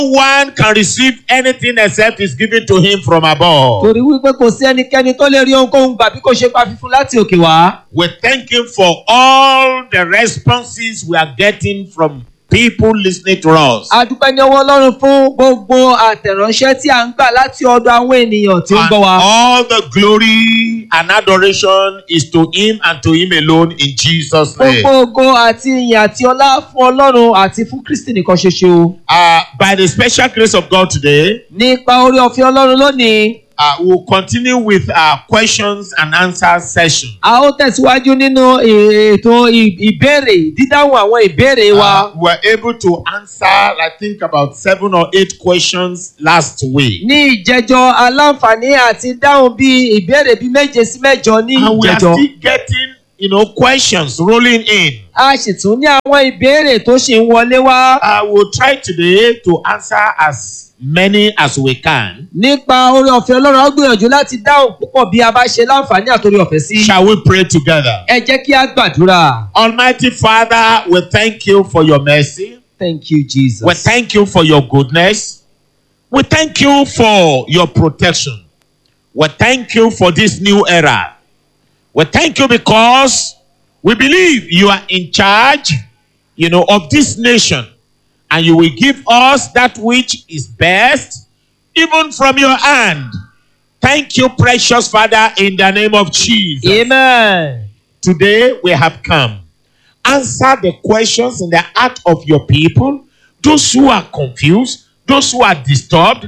one can receive anything except is given to him from above. torí wípé kò sí ẹnikẹ́ni tó lè rí ohunkóhun gbà bí kò ṣe pa fífún láti òkè wá. We thank him for all the responses we are getting from people listening to us. a dúpẹ́ ní ọwọ́ ọlọ́run fún gbogbo àtẹ̀ránṣẹ́ tí a ń gbà láti ọ̀dọ̀ àwọn ènìyàn tí ó ń And gbọ́ wa. all the glory and adoration is to him and to him alone in Jesus' name. gbogbo ògo àti ìyìn àti ọlá fún ọlọ́run àti fún kristi nìkan ṣoṣo. Uh, by the special grace of God today, nípa orí ọ̀fẹ́ ọlọ́run lónìí uh, we'll continue with our questions and answers session. a ó tẹ̀síwájú nínú ètò ì- ìbéèrè dídáhùn àwọn ìbéèrè wa. Uh, we were able to answer, I think, about seven or eight questions last week. ní ìjẹjọ aláǹfààní àti dáhùn bí ìbéèrè bíi méje sí mẹ́jọ ní And we are ìjẹjọ. still getting, you know, questions rolling in. a sì tún ní àwọn ìbéèrè tó ṣì ń wọlé wá. I will try today to answer as many as we can. nípa orí ọ̀fẹ́ ọlọ́run á gbìyànjú láti dáhùn púpọ̀ bí a bá ṣe láǹfààní àtòrí ọ̀fẹ́ sí. Shall we pray together? ẹ jẹ́ kí a gbàdúrà. Almighty Father, we thank you for your mercy. thank you jesus. We thank you for your goodness. We thank you for your protection. We thank you for this new era. We thank you because we believe you are in charge, you know, of this nation and you will give us that which is best even from your hand. Thank you, precious Father, in the name of Jesus. amen. Today we have come. Answer the questions in the heart of your people, those who are confused, those who are disturbed.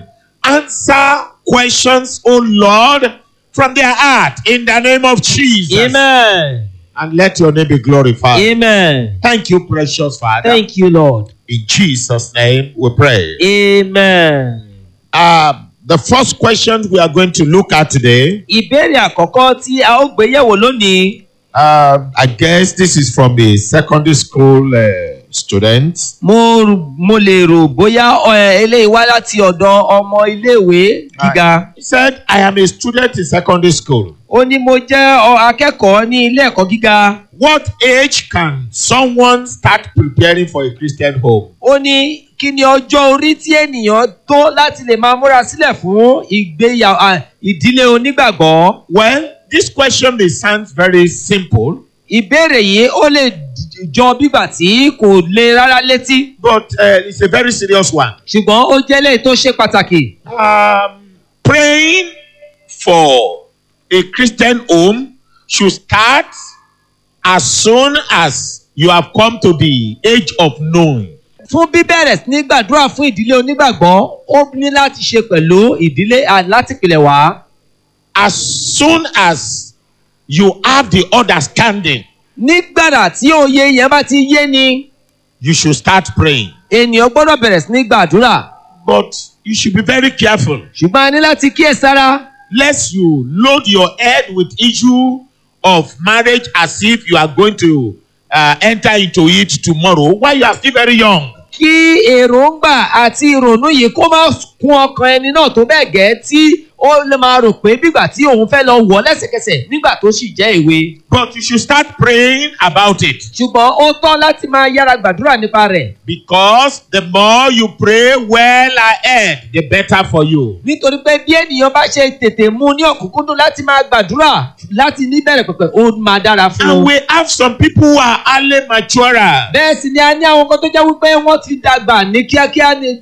Answer questions, oh Lord, from their heart in the name of Jesus. amen. And let your name be glorified. amen. Thank you, precious Father. thank you lord. in Jesus' name we pray. amen. Uh, the first question we are going to look at today, ìbéèrè àkọ́kọ́ tí a ó gbé yẹ̀wò lónìí. uh, I guess this is from a secondary school uh, student. mo rò- mo lè rò bóyá ẹ, eléyìí wá láti ọ̀dọ̀ ọmọ iléèwé gíga. He said, I am a student in secondary school. ó ní mo jẹ́ ọ- akẹ́kọ̀ọ́ ní ilé ẹ̀kọ́ gíga. What age can someone start preparing for a Christian home? ó ní kí ni ọjọ́ orí tí ènìyàn tó láti lè máa múra sílẹ̀ fún ìgbéyàwó à, ìdílé onígbàgbọ́. Well, this question may sound very simple, ìbéèrè yìí ó lè d- jọ bígbà tí kò le rárá létí but uh, it's a very serious one. ṣùgbọ́n ó jẹ́ léyìí tó ṣe pàtàkì. Um, praying for a Christian home should start as soon as you have come to the age of knowing. fún bíbẹ̀rẹ̀ sí ní gbàdúrà fún ìdílé onígbàgbọ́ ó ní láti ṣe pẹ̀lú ìdílé à- láti pìlẹ̀ wá. As soon as you have the understanding, nígbàrà tí òye yẹn bá ti yé ni you should start praying. ènìyàn gbọ́dọ̀ bẹ̀rẹ̀ sí ní gbàdúrà But you should be very careful. ṣùgbọ́n a ní láti kíyèsára lest you load your head with issue of marriage as if you are going to uh, enter into it tomorrow while you are still very young. kí èròǹgbà àti ìrònú yìí kó má kún ọkàn ẹni náà tó bẹ́ẹ̀ gẹ́ tí ó lè máa rò pé bígbà tí òun fẹ́ lọ wọ̀ lẹ́sẹ̀kẹsẹ̀ nígbà tó sì jẹ́ ìwé. But you should start praying about it ṣùgbọ́n ó tọ́ láti máa yára gbàdúrà nípa rẹ̀ because the more you pray well ahead, the better for you. nítorí pé bí ènìyàn bá ṣe tètè mú ní ọ̀kúnkúndùn láti máa gbàdúrà láti níbẹ̀rẹ̀ pẹ̀pẹ̀ ó máa dára fún And un. we have some people who are early maturer. bẹ́ẹ̀ sì ni a ní àwọn kan tó jẹ́ wípé wọ́n ti dàgbà ní kíákíá ni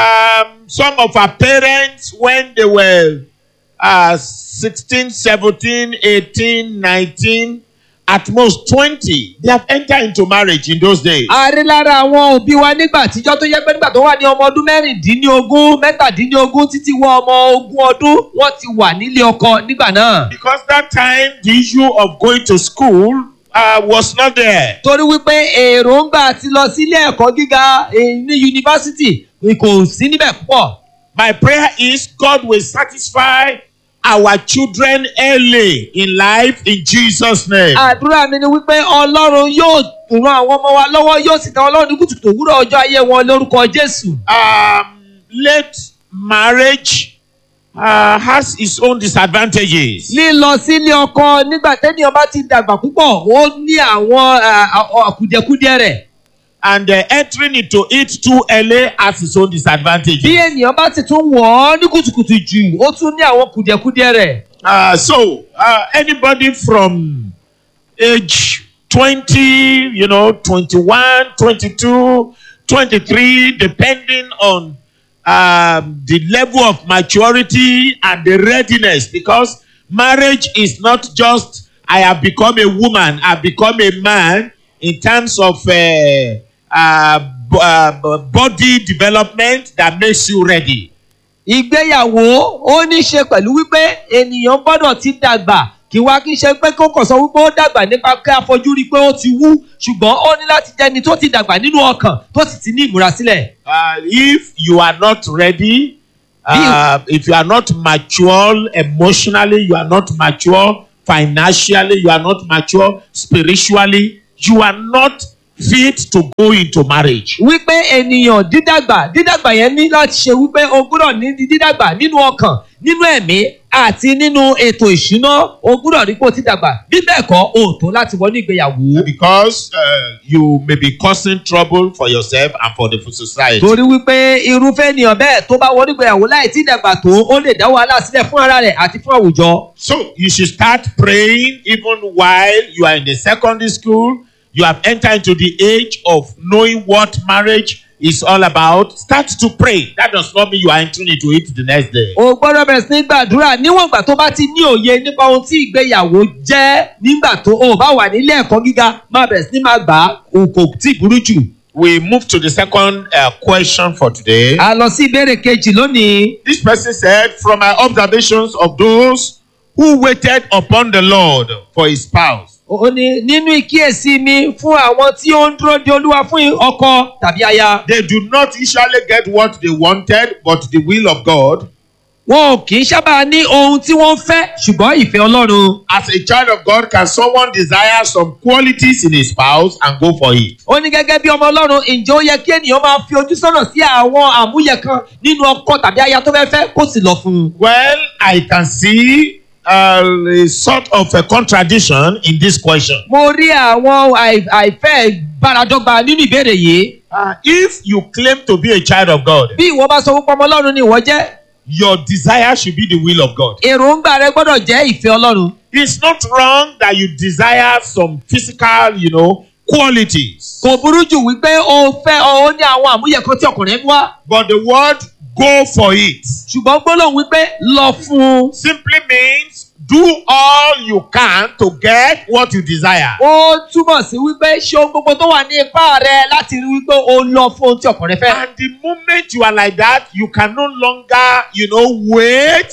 Um, some of our parents, when they were uh, 16, 17, 18, 19, at most 20, they have entered into marriage in those days. a rí lára àwọn òbí wa nígbà àtijọ́ tó yẹ pé nígbà tó wà ní ọmọ ọdún mẹ́rìndínlógún mẹ́tàdínlógún títí wọ ọmọ ogún ọdún wọ́n ti wà nílé ọkọ nígbà náà. Because that time, the issue of going to school uh, was not there. torí wípé èròǹgbà ti lọ sílé ẹ̀kọ́ gíga eh, ní yunifásitì kò sí níbẹ̀ púpọ̀. My prayer is God will satisfy our children early in life in Jesus' name. àdúrà mi ni wípé ọlọ́run yóò ran àwọn ọmọ wa lọ́wọ́ yóò sì tẹ ọlọ́run ní kùtùkùtù òwúrọ̀ ọjọ́ ayé wọn lórúkọ jésù. Um, late marriage uh, has its own disadvantages. lílọ sílé ọkọ nígbà tẹ́nìyàn bá ti dàgbà púpọ̀ ó ní àwọn ah, ah, kùdìẹ̀kudiẹ rẹ̀. and uh, entering into it too early has its own disadvantages. bí ènìyàn bá sì tún wọ̀ ọ́ ní kùtùkùtù jù ó tún ní àwọn kùdìẹ̀kudiẹ rẹ̀. Uh, so, uh, anybody from age 20, you know, 21, 22, 23, depending on um, the level of maturity and the readiness, because marriage is not just I have become a woman, I've become a man in terms of uh, uh, b- uh, b- body development that makes you ready. ìgbéyàwó ó ní í ṣe pẹ̀lú wípé ènìyàn gbọ́dọ̀ ti dàgbà kí wá kí n ṣe pé kó kàn sọ wípé ó dàgbà nípa pé àfojú rí i pé ó ti wú ṣùgbọ́n ó ní láti jẹ́ni tó ti dàgbà nínú ọkàn tó sì ti ní ìmúrasílẹ̀. Uh, if you are not ready, uh, if you are not mature emotionally, you are not mature financially, you are not mature spiritually, you are not fit to go into marriage. wípé ènìyàn dídàgbà dídàgbà yẹn ní láti ṣe wípé o gbúdọ̀ ní dídàgbà nínú ọkàn nínú ẹ̀mí àti nínú ètò ìṣúná o gbúdọ̀ rí pé o ti dàgbà bí bẹ́ẹ̀ kọ́ o ò tó láti wọnú ìgbéyàwó. Because uh, you may be causing trouble for yourself and for the society. torí wípé irúfẹ́ ènìyàn bẹ́ẹ̀ tó bá wọnú ìgbéyàwó láì tí dàgbà tó ó lè dá wàhálà sílẹ̀ fún ara rẹ̀ àti fún àwùjọ. So you should start praying even while you are in the secondary school. You have entered into the age of knowing what marriage is all about. Start to pray. That does not mean you are entering into it the next day. o gbọ́dọ̀ bẹ̀rẹ̀ sí ní gbàdúrà níwọ̀n ìgbà tó bá ti ní òye nípa ohun tí ìgbéyàwó jẹ́ nígbà tó o bá wà nílé ẹ̀kọ́ gíga máa bẹ̀rẹ̀ sí ní máa gbà á o kò tí ì burú jù. We move to the second uh, question for today. a lọ sí ìbéèrè kejì lónìí. This person said, From my observations of those who waited upon the Lord for his spouse, ó ní nínú ìkíyèsí mi fún àwọn tí ó ń dúró de olúwa fún ọkọ tàbí aya. they do not usually get what they wanted, but the will of God. wọn ò kì í sábà ní ohun tí wọ́n ń fẹ́ ṣùgbọ́n ìfẹ́ ọlọ́run. As a child of God, can someone desire some qualities in a spouse and go for it? ó ní gẹ́gẹ́ bí ọmọ ọlọ́run ǹjẹ́ ó yẹ kí ènìyàn máa fi ojú sọ́nà sí àwọn àmúyẹ kan nínú ọkọ tàbí aya tó fẹ́ fẹ́ kó sì lọ fún un. Well, I can see uh, a sort of a contradiction in this question. mo rí àwọn àì- àìfẹ́ báradọ́gba nínú ìbéèrè yìí. Uh, if you claim to be a child of God, bí ìwọ bá sọ fún ọmọ ọlọ́run ni ìwọ jẹ́ your desire should be the will of God. èròǹgbà rẹ gbọ́dọ̀ jẹ́ ìfẹ́ ọlọ́run. It's not wrong that you desire some physical, you know, qualities. kò burú jù wípé o fẹ́ ọ ó ní àwọn àmúyẹ kan tí ọkùnrin ń wá. But the word go for it ṣùgbọ́n gbólóhùn wípé lọ fún un. simply means do all you can to get what you desire. ó túmọ̀ sí wípé ṣe ohun gbogbo tó wà ní ipá rẹ láti rí wípé o lọ fún ohun tí ọkùnrin fẹ́. And the moment you are like that, you can no longer, you know, wait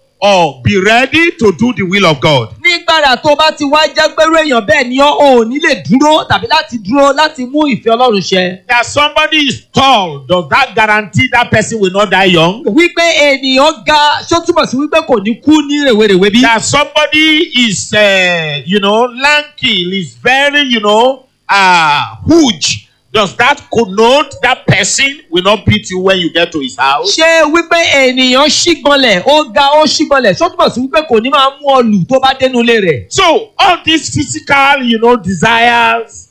or be ready to do the will of God. nígbàrà tó bá ti wá jẹ́ pẹ́rú èèyàn bẹ́ẹ̀ ni ọ́ ò ní lè dúró tàbí láti dúró láti mú ìfẹ́ ọlọ́run ṣẹ. That somebody is tall, does that guarantee that person will not die young? wípé ènìyàn ga ṣó túmọ̀ sí wípé kò ní kú ní rèwerèwe bí. That somebody is, uh, you know, lanky, is very, you know, uh, huge. Does that connote that person will not beat you when you get to his house? ṣé wípé ènìyàn ṣígbọnlẹ̀ ó ga ó ṣígbọnlẹ̀ ṣó túmọ̀ sí wípé kò ní máa mú ọ lù tó bá dénú ilé rẹ̀. So all these physical, you know, desires,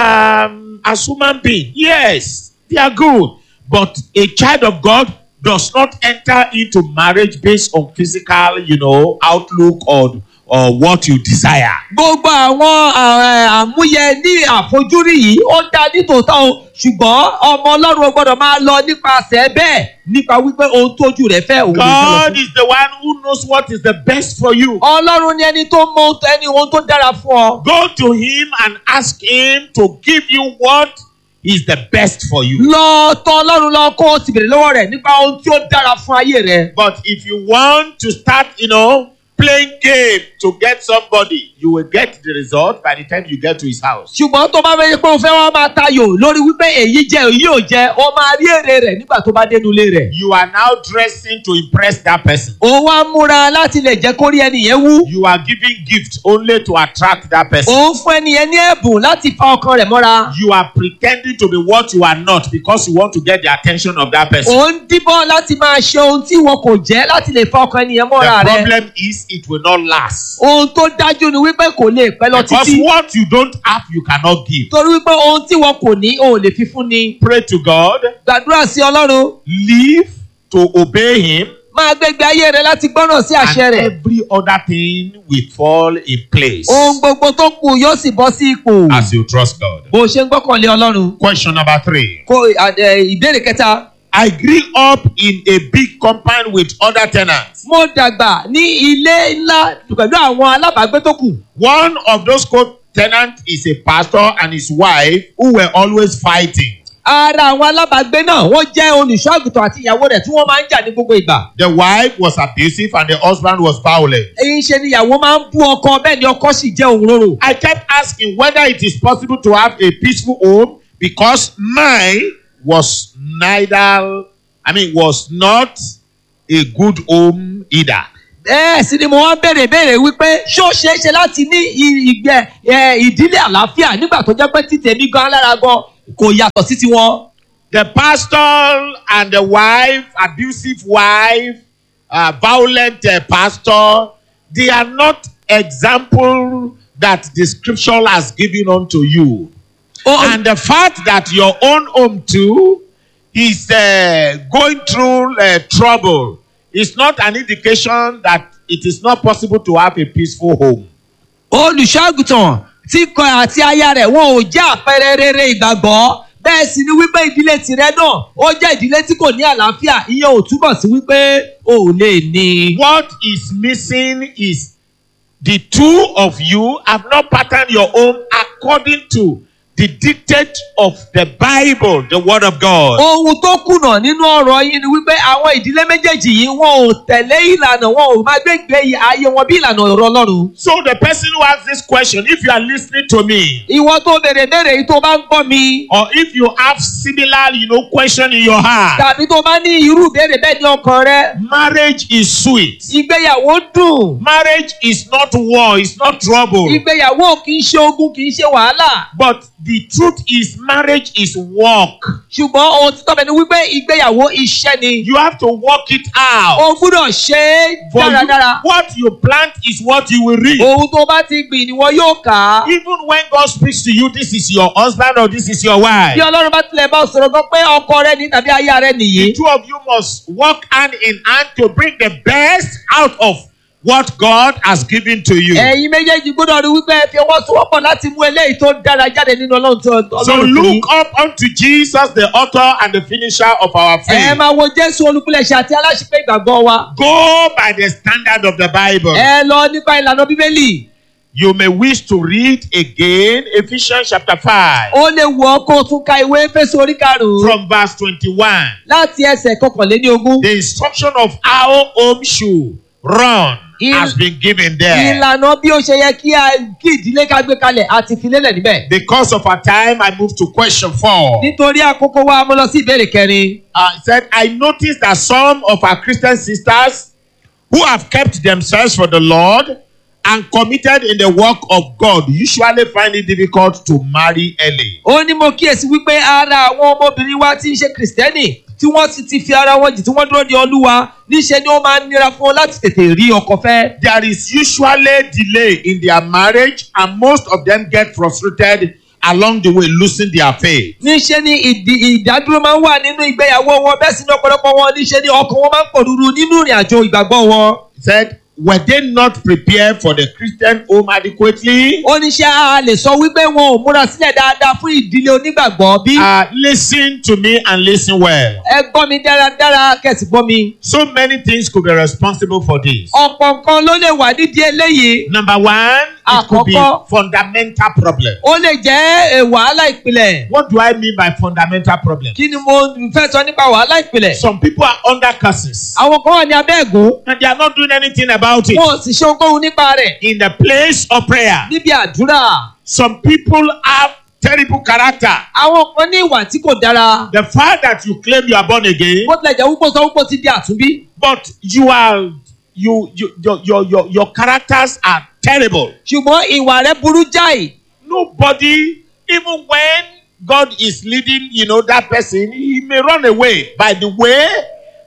um, as human being, yes, they are good. But a child of God does not enter into marriage based on physical, you know, outlook or or what you desire. gbogbo àwọn eh, àmúyẹ ní àfojúrí yìí ó dá nítòótọ́ o ṣùgbọ́n ọmọ ọlọ́run ò gbọ́dọ̀ máa lọ nípasẹ̀ bẹ́ẹ̀ nípa wípé ohun tójú rẹ̀ fẹ́ òun ló fẹ́ lọ God fún. is the one who knows what is the best for you. ọlọ́run ni ẹni tó mọ ohun- ẹni ohun tó dára fún ọ. Go to him and ask him to give you what is the best for you. lọ tọ̀ ọlọ́run lọ kó o sì bèrè lọ́wọ́ rẹ̀ nípa ohun tí ó dára fún ayé rẹ̀. But if you want to start, you know, playing game to get somebody, you will get the result by the time you get to his house. ṣùgbọ́n tó bá fẹ́ pé o fẹ́ wá máa tayò lórí wípé èyí jẹ èyí ò jẹ o máa rí èrè rẹ̀ nígbà tó bá dénú ilé rẹ̀. You are now dressing to impress that person. o wá múra láti lè jẹ́ kó rí ẹni yẹn wú. You are giving gift only to attract that person. o ń fún ẹni yẹn ní ẹ̀bùn láti fa ọkàn rẹ̀ mọ́ra. You are pretending to be what you are not because you want to get the attention of that person. ò ń díbọ́n láti máa ṣe ohun tí wọn kò jẹ́ láti lè fa ọkàn ẹni yẹn The mọ́ra rẹ̀. problem is it will not last. ohun tó dájú ni wípé kò lè pẹ́ lọ Because títí what you don't have, you cannot give. torí wípé ohun tí wọn kò ní o ò lè fi fún ni Pray to God, gbàdúrà sí ọlọ́run live to obey Him, máa gbégbé ayé rẹ láti gbọ́ràn sí àṣẹ and rẹ̀ every other thing will fall in place ohun gbogbo tó kù yóò sì bọ́ sí ipò as you trust God. bó o ṣe ń gbọ́kànlé ọlọ́run Question number three. kó ẹ, ìbéèrè kẹta I grew up in a big compound with other tenants. mo dàgbà ní ilé ńlá pẹ̀lú àwọn alábàágbé tó kù One of those co-tenants is a pastor and his wife who were always fighting. ara àwọn alábàágbé náà wọ́n jẹ́ olùṣọ́ àgùntàn àti ìyàwó rẹ̀ tí wọ́n máa ń jà ní gbogbo ìgbà The wife was abusive and the husband was violent. èyí ń ṣe ni ìyàwó máa ń bú ọkọ bẹ́ẹ̀ ni ọkọ sì jẹ́ òun rorò I kept asking whether it is possible to have a peaceful home because mine was neither, I mean, was not a good home either. bẹ́ẹ̀ sì ni mo wá béèrè béèrè wípé ṣó ṣeé ṣe láti ní i- ìgbẹ́ ẹ, ìdílé àlàáfíà nígbà tó jẹ́ pé títẹ̀mí gan lára gan kò yàtọ̀ sí tiwọn. The pastor and the wife, abusive wife, uh, violent uh, pastor, they are not example that the scripture has given unto you. Ó- And the fact that your own home too is uh, going through uh, trouble is not an indication that it is not possible to have a peaceful home. olùṣọ́àgùtàn tí kọ àti aya rẹ̀ wọn ò jẹ́ àpẹẹrẹ rere ìgbàgbọ́ bẹ́ẹ̀ sì ni wípé ìdílé tirẹ̀ náà ó jẹ́ ìdílé tí kò ní àlàáfíà ìyẹn ò túbọ̀ sí wípé o ò lè ní. What is missing is the two of you have not patterned your home according to the dictate of the Bible, the Word of God. ohun tó kùnà nínú ọ̀rọ̀ yìí ni wípé àwọn ìdílé méjèèjì yìí wọn ò tẹ̀lé ìlànà wọn ò máa gbégbé ayé wọn bí ìlànà ọ̀rọ̀ ọlọ́run. So the person who asks this question, if you are listening to me, ìwọ tó béèrè béèrè yìí tó bá ń gbọ́ mi or if you have similar, you know, question in your heart, tàbí tó bá ní irú ìbéèrè bẹ́ẹ̀ ní ọkàn rẹ marriage is sweet. ìgbéyàwó dùn Marriage is not war, it's not trouble. ìgbéyàwó kì í ṣe ogun kì í ṣe wàhálà But the truth is, marriage is work. ṣùgbọ́n ohun tí tọ́bẹ̀ ni wípé ìgbéyàwó iṣẹ́ ni You have to work it out. o gbúdọ̀ ṣe é For you, dáradára what you plant is what you will reap. ohun tó bá ti gbìn ni wọn yóò kà á Even when God speaks to you, this is your husband or this is your wife. bí ọlọ́run bá tilẹ̀ bá ọ sọ̀rọ̀ gan pé ọkọ rẹ ní tàbí aya rẹ nìyí The two of you must work hand in hand to bring the best out of what God has given to you. ẹ̀yin méjèèjì gbọ́dọ̀ rí wípé ẹ fi ọwọ́ sowọ́pọ̀ láti mú eléyìí tó dára jáde nínú ọlọ́run tó So ọlọ́run fún yín. look up unto Jesus, the author and the finisher of our ẹ faith. máa wo jésù olùpilẹ̀ṣẹ̀ àti aláṣepé ìgbàgbọ́ wa Go by the standard of the Bible. ẹ lọ nípa ìlànà bíbélì You may wish to read again Ephesians chapter 5 ó lè wù ọ́ kó o tún ka ìwé fésù orí karùn-ún from verse 21. láti ẹsẹ̀ kọkànléní ogún The instruction of how home should run Il- has been given there. ìlànà bí ó ṣe yẹ kí a- kí ìdílé ká gbé kalẹ̀ àti ìfilélẹ̀ níbẹ̀. Because of our time, I move to question four. nítorí àkókò wa mo lọ sí ìbéèrè kẹrin. Uh, it said, I noticed that some of our Christian sisters who have kept themselves for the Lord and committed in the work of God usually find it difficult to marry early. ó ní mo kíyèsí wípé ara àwọn ọmọbìnrin wa tí ń ṣe kìrìsìtẹ́nì tí wọ́n sì ti fi ara wọn jì tí wọ́n dúró de olúwa níṣẹ́ ni ó máa ń nira fún wọn láti tètè rí ọkọ fẹ́. There is usually delay in their marriage, and most of them get frustrated along the way, losing their faith. níṣẹ́ ni ìdí ìdádúró máa ń wà nínú ìgbéyàwó wọn bẹ́ẹ̀ sì ni ọ̀pọ̀lọpọ̀ wọn níṣẹ́ ni ọkàn wọn máa ń pọ̀ rúru nínú ìrìn àjò ìgbàgbọ́ wọn. He said, Were they not prepared for the Christian home adequately? ó níṣẹ́ a lè sọ wípé wọn ò múra sílẹ̀ dáadáa fún ìdílé onígbàgbọ́ bí. Uh, listen to me and listen well. ẹ gbọ́ mi dáradára kẹ̀sì gbọ́ mi. So many things could be responsible for this. ọ̀pọ̀ nǹkan ló lè wà nídìí eléyìí. Number one, it could be Àkọ́kọ́. fundamental problem. ó lè jẹ́ eh, wàhálà ìpìlẹ̀. What do I mean by fundamental problem? kí ni mo fẹ́ sọ nípa wàhálà ìpìlẹ̀. Some people are under curses àwọn kan wà ní abẹ́ ẹ̀gún and they are not doing anything about it. wọn ò sì ṣe ohunkóhun nípa rẹ̀ In the place of prayer, níbi àdúrà. some people have terrible character. àwọn kan ní ìwà tí kò dára. The fact that you claim you are born again, bó tilẹ̀ jẹ́ wípé sọ wípé ó ti di àtúnbí. but you are you, you your, your your your characters are terrible. ṣùgbọ́n ìwà rẹ̀ burú jáì. Nobody, even when God is leading, you know, that person, he may run away by the way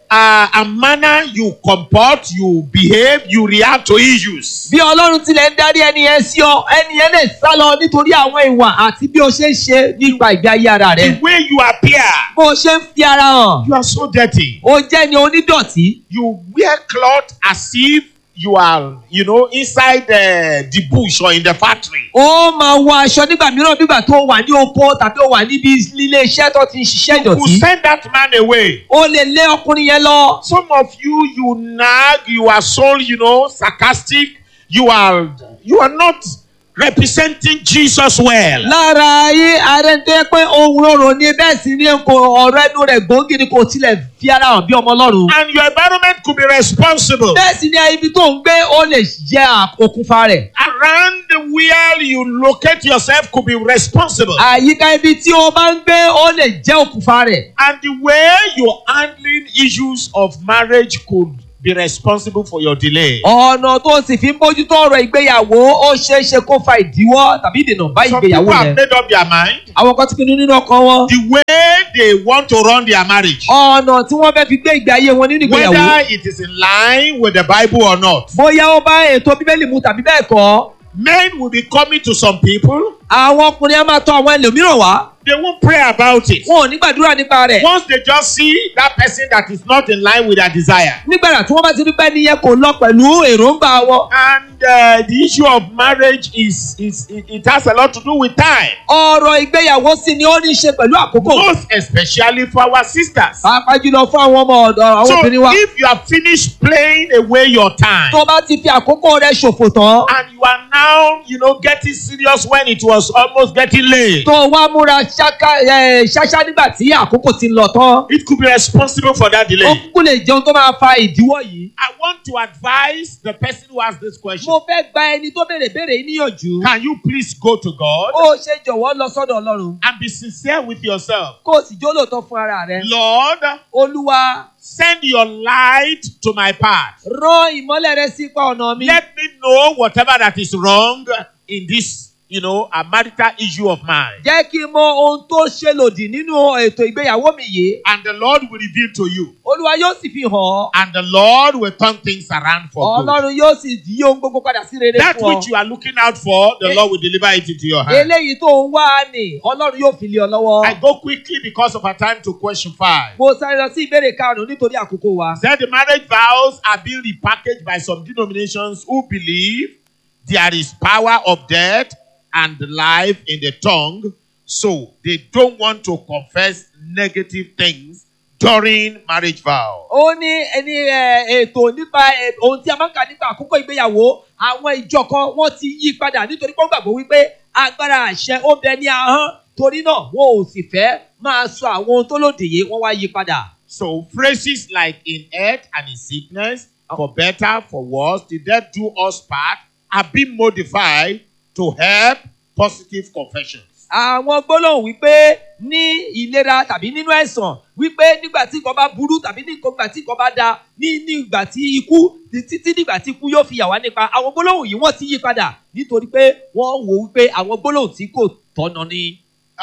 uh, and manner you comport, you behave, you react to issues. bí ọlọ́run tilẹ̀ ń darí ẹni yẹn sí ọ ẹni yẹn lè sá lọ nítorí àwọn ìwà àti bí o ṣe ń ṣe nípa ìgbé ayé ara rẹ The way you appear, bó o ṣe ń fi ara hàn you are so dirty. o jẹ́ ni onídọ̀tí You wear cloth as if you are, you know, inside uh, the bush or in the factory. ó máa wọ aṣọ nígbà mìíràn nígbà tó wà ní oko tàbí ó wà níbi ilé iṣẹ́ tó ti ń ṣiṣẹ́ You ìdọ̀tí send that man away. o lè lé ọkùnrin yẹn lọ Some of you, you nag, you are so, you know, sarcastic. You are, you are not representing Jesus well. lára ayé ààrẹ tó yẹ pé ohun rorò ni bẹ́ẹ̀ sì ni kò ọ̀rọ̀ ẹnu rẹ̀ gbòógì ni kò tilẹ̀ fi ara hàn bí ọmọ ọlọ́run And your environment could be responsible. bẹ́ẹ̀ sì ni ibi tó ń gbé ó lè jẹ́ òkùnfà rẹ̀ Around where you locate yourself could be responsible. àyíká ibi tí o bá ń gbé ó lè jẹ́ òkùnfà rẹ̀ And the way you're handling issues of marriage could be responsible for your delay. ọ̀nà tó sì fi ń bójútó ọ̀rọ̀ ìgbéyàwó ó ṣeé ṣe kó fa ìdíwọ́ tàbí ìdènà bá Some ìgbéyàwó people have rẹ̀ made up their mind àwọn kan ti pinnu nínú ọkàn wọn the way they want to run their marriage, ọ̀nà tí wọ́n fẹ́ fi gbé ìgbé ayé wọn nínú ìgbéyàwó whether it is in line with the Bible or not. bóyá ó bá ètò bíbélì mu tàbí bẹ́ẹ̀ kọ́ Men will be coming to some people, àwọn ọkùnrin á máa tọ̀ àwọn ẹlòmíràn wá they won't pray about it. wọn ò ní gbàdúrà nípa rẹ̀ Once they just see that person that is not in line with their desire. nígbàdà tí wọ́n bá ti rí pé níyẹn kò lọ pẹ̀lú èròǹgbà wọn And uh, the issue of marriage is, is it, it has a lot to do with time. ọ̀rọ̀ ìgbéyàwó sì ni ó ní í ṣe pẹ̀lú àkókò Most especially for our sisters. pàápàá jùlọ fún àwọn ọmọ ọ̀dọ̀ àwọn So obìnrin wa if you have finished playing away your time tó bá ti fi àkókò rẹ̀ ṣòfò tán and you are now, you know, getting serious when it was almost getting late, tó wá múra ṣáká ẹ, ṣáṣá nígbà tí àkókò ti lọ tán it could be responsible for that ó delay. kúkú lè jẹun tó máa fa ìdíwọ́ yìí. I want to advise the person who asked this question. mo fẹ́ gba ẹni tó béèrè béèrè yìí níyànjú Can you please go to God ó ṣe jọ̀wọ́ lọ sọ́dọ̀ ọlọ́run and be sincere with yourself? kó o sì jólóòtọ́ fún ara rẹ. Lord, olúwa send your light to my path. rán ìmọ́lẹ̀ rẹ sí ipa ọ̀nà mi. Let me know whatever that is wrong in this, you know, a marital issue of mine. jẹ́ kí n mọ ohun tó ṣe lòdì nínú ètò ìgbéyàwó mi yìí. And the Lord will reveal to you. olúwa yóò sì fi hàn ọ́. And the Lord will turn things around for good. ọlọ́run yóò sì yí ohun gbogbo padà sí rere That fún which ọ. you are looking out for, the Eh. Lord will deliver it into your hand. eléyìí tó ń wá ni ọlọ́run yóò fi lé ọ lọ́wọ́. I go quickly because of our time to question five. mo sáré lọ sí ìbéèrè karùn-ún nítorí àkókò wa. Said the marriage vows are being repackaged by some denominations who believe there is power of death and life in the tongue, so they don't want to confess negative things during marriage vow. ó ní ẹni ẹ, ètò nípa ẹ, ohun tí a máa ń kà nípa àkókò ìgbéyàwó àwọn ìjọ kan wọ́n ti yí padà nítorí pé wọ́n gbàgbọ́ wípé agbára àṣẹ ó bẹ ní ahọ́n torí náà wọn ò sì fẹ́ máa sọ àwọn ohun tó lòdì yìí wọ́n wá yí padà. So phrases like in health and in sickness, for better, for worse, the death do us part, are being modified to help positive confessions. àwọn gbólóhùn wípé ní ìlera tàbí nínú ẹ̀sán wípé nígbà tí nǹkan bá burú tàbí nígbà tí nǹkan bá da ní nígbà tí ikú títí nígbà tí ikú yóò fi yà wá nípa àwọn gbólóhùn yìí wọ́n ti yí padà nítorí pé wọ́n wò wípé àwọn gbólóhùn tí kò tọ́nà ni.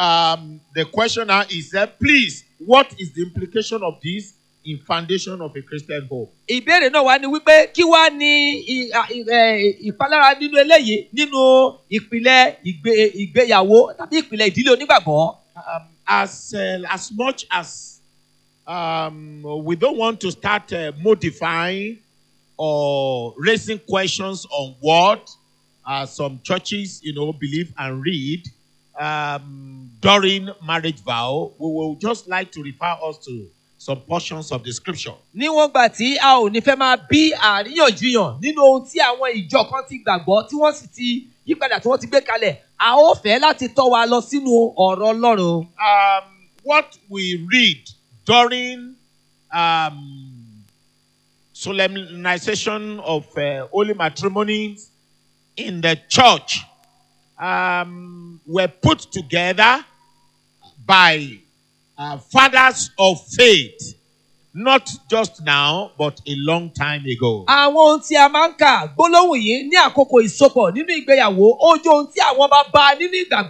Um, the question now is that please, what is the implication of this in foundation of a Christian hope? ìbéèrè náà wá ní wípé kí wá ní i- a- i- ẹ, ìpalára nínú eléyìí nínú ìpìlẹ̀ ìgbé- ìgbéyàwó tàbí ìpìlẹ̀ ìdílé onígbàgbọ́. Um, as uh, as much as um, we don't want to start uh, modifying or raising questions on what uh, some churches, you know, believe and read um, during marriage vow, we will just like to refer us to some portions of the scripture. níwọ̀n gbà tí a ò ní fẹ́ máa bí àríyànjiyàn nínú ohun tí àwọn ìjọ kan ti gbàgbọ́ tí wọ́n sì ti yípadà tí wọ́n ti gbé kalẹ̀ a ó fẹ́ láti tọ́ wa lọ sínú ọ̀rọ̀ ọlọ́run. um, what we read during um, solemnization of uh, holy matrimonies in the church um, were put together by uh, fathers of faith, not just now, but a long time ago. àwọn ohun tí a máa ń kà gbólóhùn yìí ní àkókò ìsopọ̀ nínú ìgbéyàwó ó jẹ́ ohun tí àwọn bá bá nínú ìgbàgbọ́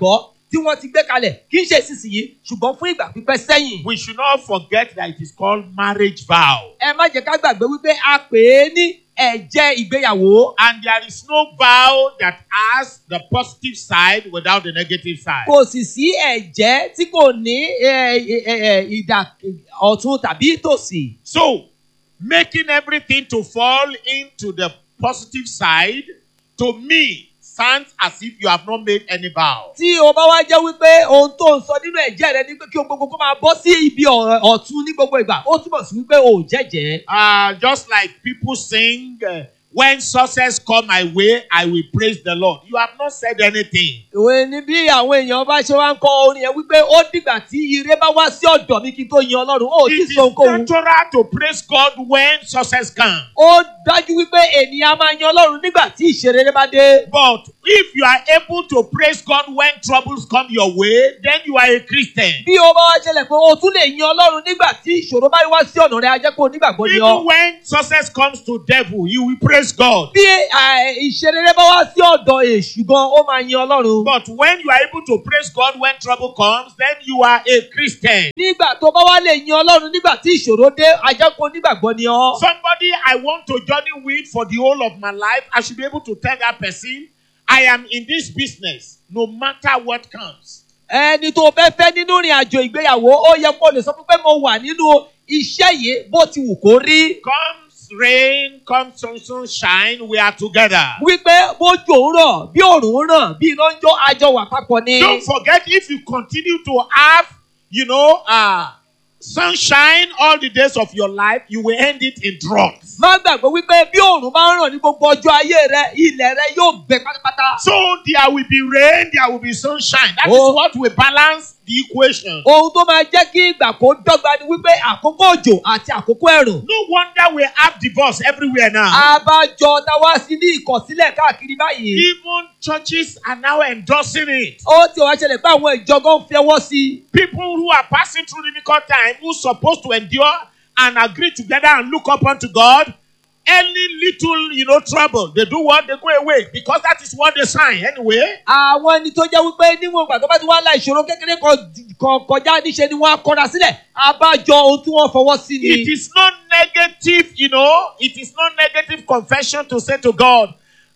tí wọ́n ti gbé kalẹ̀ kì í ṣe ìsinsìnyí ṣùgbọ́n fún ìgbà pípẹ́ sẹ́yìn. We should not forget that it is called marriage vow. ẹ má jẹ́ ká gbàgbé wípé a pè é ní ẹ̀jẹ̀ ìgbéyàwó. And there is no vow that has the positive side without the negative side. kò sì sí ẹ̀jẹ̀ tí kò ní ẹ, ẹ, ẹ, ìdà ọ̀tún tàbí tòsì. So, making everything to fall into the positive side, to me, sounds as if you have not made any vow. tí o bá wá jẹ́ wípé ohun tó ń sọ nínú ẹ̀jẹ̀ rẹ ni pé kí o gbogbo kó máa bọ́ sí ibi ọ̀- ọ̀tún ní gbogbo ìgbà ó túmọ̀ sí wípé o ò jẹ́jẹ́. Uh, just like people sing, uh, when success come my way, I will praise the Lord. You have not said anything. ìwé ni bí àwọn èèyàn bá ṣe wá ń kọ orin yẹn wípé ó dìgbà tí ire bá wá sí ọ̀dọ̀ mi kí n tó yan ọlọ́run ó ti It is sọ ohunkóhun. natural to praise God when success comes. ó dájú wípé ènìyàn máa yan ọlọ́run nígbà tí ìṣerere bá dé. But if you are able to praise God when troubles come your way, then you are a Christian. bí o bá wá ṣẹlẹ̀ pé o tún lè yan ọlọ́run nígbà tí ìṣòro bá wá sí ọ̀nà rẹ a jẹ́ pé onígbàgbọ́ ni Even ọ́. when success comes to devil, you will praise God. bí à, ìṣerere bá wá sí ọ̀dọ̀ èṣù gan ó máa yan ọlọ́run. But when you are able to praise God when trouble comes, then you are a Christian. nígbà tó bá wá lè yan ọlọ́run nígbà tí ìṣòro dé a jẹ́ pé onígbàgbọ́ ni ọ́. Somebody I want to journey with for the whole of my life, I should be able to tell that person, I am in this business no matter what comes. ẹni tó fẹ́ fẹ́ nínú ìrìn àjò ìgbéyàwó ó yẹ kó lè sọ fún pé mo wà nínú iṣẹ́ yìí bó ti wù kó rí. Comes rain, comes sun, sunshine, we are together. wípé bójú òun rọ̀ bí òòrùn ràn bí iná ń jó àjọ wà papọ̀ ni. Don't forget if you continue to have, you know, uh, sunshine all the days of your life, you will end it in drought. má gbàgbé wípé bí òòrùn bá ń ràn ní gbogbo ọjọ́ ayé rẹ ilẹ̀ rẹ yóò gbẹ pátápátá. So there will be rain, there will be sunshine. That is Oh. what will balance the equation. ohun tó máa jẹ́ kí ìgbà kó dọ́gba ni wípé àkókò òjò àti àkókò ẹ̀rùn. No wonder we have divorce everywhere now. abájọ táwa sí ní ìkọ̀sílẹ̀ káàkiri báyìí. Even churches are now endorsing it. ó ti wá ṣẹlẹ̀ pé àwọn ìjọgán ń fẹ́wọ́ sí i. People who are passing through difficult time, who supposed to endure and agree together and look up unto God, any little, you know, trouble, they do what? They go away because that is what they sign anyway. àwọn ẹni tó jẹ́ wípé níwọ̀n ìgbà tó bá ti wá la ìṣòro kékeré kan kan kọjá níṣe ni wọ́n á kọ́ra sílẹ̀ abájọ ohun tí wọ́n fọwọ́ sí ni. It is not negative, you know, it is not negative confession to say to God,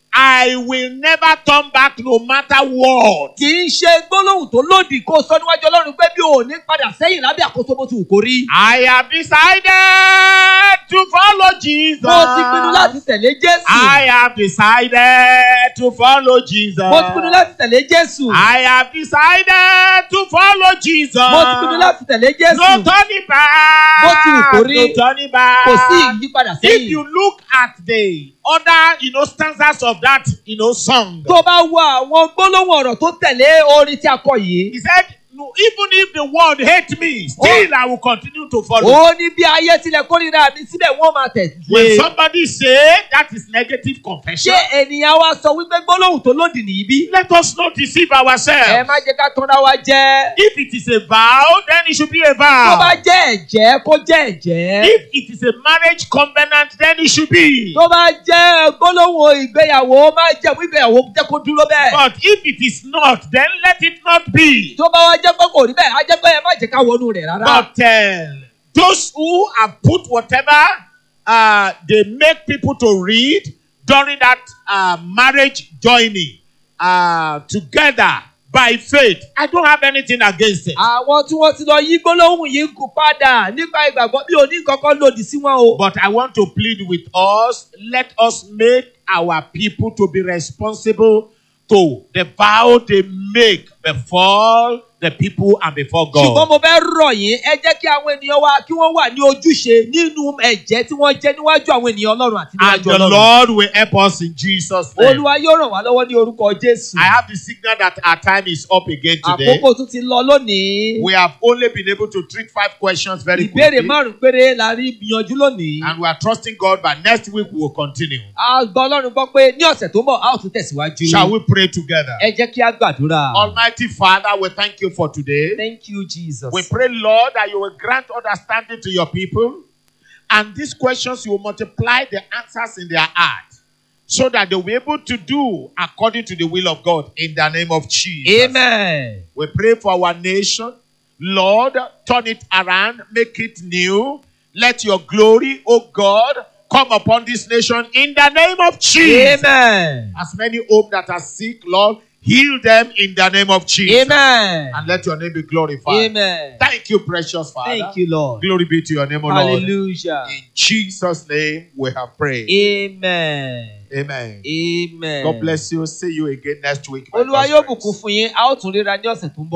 I will never turn back no matter what. kì í ṣe gbólóhùn tó lòdì kó sọ níwájú ọlọ́run pé bí o ò ní padà sẹ́yìn lábẹ́ àkóso bó ti wù kó rí. I have decided to follow Jesus. mo ti pinnu láti tẹ̀lé jésù. I have decided to follow Jesus. mo ti pinnu láti tẹ̀lé jésù. I have decided to follow Jesus. mo ti pinnu láti tẹ̀lé No jésù. turning back. Bó ti wù kó rí. No turning back. kò sí ìyípadà If you sẹ́yìn. look at the other, you know, stanzas of that, you know, song, tó bá wo àwọn gbólóhùn ọ̀rọ̀ tó tẹ̀lé orin tí a kọ yìí. he said, no, even if the world hate me, still I will continue to follow. ó ní bí ayé tilẹ̀ kórìíra mi síbẹ̀ wọ́n máa tẹ̀ When lé. somebody say that is negative confession, ṣé ènìyàn wa sọ wípé gbólóhùn tó lòdì nìyí bí? let us not deceive ẹ ourselves. má jẹ́ ká tanra wa jẹ́. If it is a vow, then it should be a tó bá vow. jẹ́ ẹ̀jẹ́ kó jẹ́ ẹ̀jẹ́. If it is a marriage covenant, then it should be. tó bá jẹ́ gbólóhùn ìgbéyàwó má jẹ́ fún ìgbéyàwó jẹ́ kó dúró bẹ́ẹ̀. But if it is not, then let it not be. tó bá wá jẹ́ pé kò rí bẹ́ẹ̀ á jẹ́ pé ẹ má jẹ́ ká wọnú rẹ̀ rárá. But uh, those who have put whatever uh, they make people to read during that uh, marriage joining uh, together by faith, I don't have anything against it. àwọn tí wọ́n ti lọ yí gbólóhùn yìí kú padà nípa ìgbàgbọ́ bí òní kankan lòdì sí wọn o. But I want to plead with us let us make our people to be responsible to the vow they make before the people and before ṣùgbọ́n God. mo fẹ́ rọ̀ yín ẹ jẹ́ kí àwọn ènìyàn wa kí wọ́n wà ní ojúṣe nínú ẹ̀jẹ̀ tí wọ́n jẹ́ níwájú àwọn ènìyàn ọlọ́run àti And níwájú the ọlọ́run. Lord will help us in Jesus' name. olúwa yóò ràn wá lọ́wọ́ ní orúkọ jésù. I have the signal that our time is up again today. àkókò tún ti lọ lónìí. We have only been able to treat five questions very ìbéèrè quickly. márùn péré la rí gbìyànjú lónìí. And we are trusting God by next week we will continue. a gbọ́ ọlọ́run gbọ́ pé ní ọ̀sẹ̀ tó ń bọ̀ a ó tún tẹ̀síwájú. Shall we pray together? ẹ jẹ́ kí a gbàdúrà. Almighty Father, we thank you for today. thank you jesus. We pray, Lord, that you will grant understanding to your people. And these questions, you will multiply the answers in their heart. so that they will be able to do according to the will of God in the name of Jesus. amen. We pray for our nation. Lord, turn it around, make it new. Let your glory, oh God, come upon this nation in the name of Jesus. amen. As many hope that are sick, Lord, heal them in the name of Jesus. amen. And let your name be glorified. amen. Thank you, precious Father. thank you lord. Glory be to your name, O Lord. hallelujah. In Jesus' name we have prayed. amen. Amen. amen. God bless you. See you again next week. by olúwa God's yóò grace. bùkún fún yín a ó tún ríra ní ọ̀sẹ̀ tó ń bọ̀.